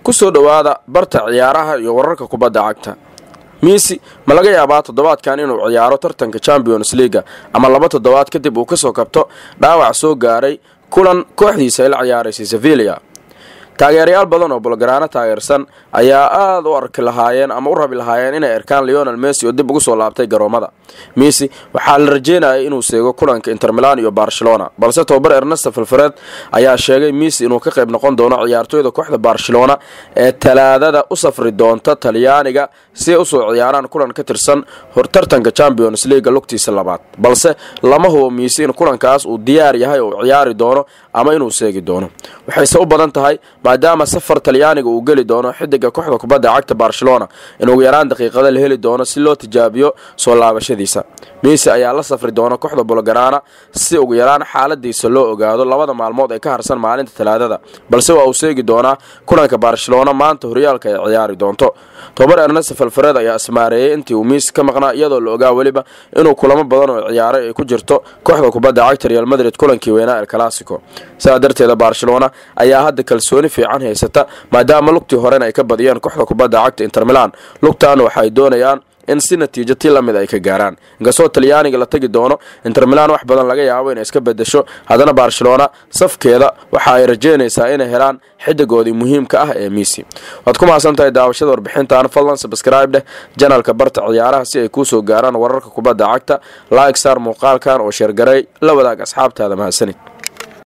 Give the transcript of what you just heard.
kusoo dhowaada barta ciyaaraha iyo wararka kubadda cagta miisi ma laga yaabaa toddobaadkan inuu ciyaaro tartanka champions leaga ama laba toddobaad kadib uu kasoo kabto dhaawac soo gaaray kulan kooxdiisa ay la ciyaaraysay sevilia taageerayaal badan oo bulgaraano taageersan ayaa aada u arki lahaayeen ama u rabi lahaayeen inay arkaan leonel messi oo dib ugu soo laabtay garoomada messi waxaa la rajeynayay inuu seego kulanka inter milan iyo barcelona balse tobabar ernesto filfared ayaa sheegay messi inuu ka qayb noqon doono ciyaartooyda kooxda barcelona ee talaadada u safri doonta talyaaniga si ay usoo ciyaaraan kulan ka tirsan hortartanka champions leaga lugtiisa labaad balse lama hubo messi in kulankaas uu diyaar yahay oo ciyaari doono ama inuu seegi doono waxayse u badan tahay maadaama safar talyaaniga uu geli doono xidiga kooxda kubadda cagta barcelona in ugu yaraan daqiiqada la heli doono si loo tijaabiyo soo laabashadiisa miisi ayaa la safri doona kooxda bulgaraana si ugu yaraan xaaladiisa loo ogaado labada maalmood ee ka harsan maalinta talaadada balse waa uu seegi doonaa kulanka barcelona maanta horyaalka ay ciyaari doonto tobabar ernesto falfareed ayaa ismaareeyey intii uu miisi ka maqnaa iyadoo la ogaa weliba inuu kulamo badan oo ciyaaray ay ku jirto kooxda kubadda cagta real madrid kulankii weynaa el classico sidaa darteeda barcelona ayaa hadda kalsooni fiican haysata maadaama lugtii horena ay ka badiyeen kooxda kubadda cagta inter milan lugtaana waxaay doonayaan in si natiijo ti lamid ay ka gaaraan inkastoo talyaaniga la tagi doono inter milan wax badan laga yaabo inay iska bedesho haddana barcelona safkeeda waxa ay rajeynaysaa inay helaan xidigoodii muhiimka ah ee misi waad ku mahadsan tahay daawashada warbixintan fadlan sabscribe dheh janalka barta ciyaaraha si ay kuusoo gaaraan wararka kubadda cagta like star muuqaalkan oo sheergaray la wadaag asxaabtaada mahadsanid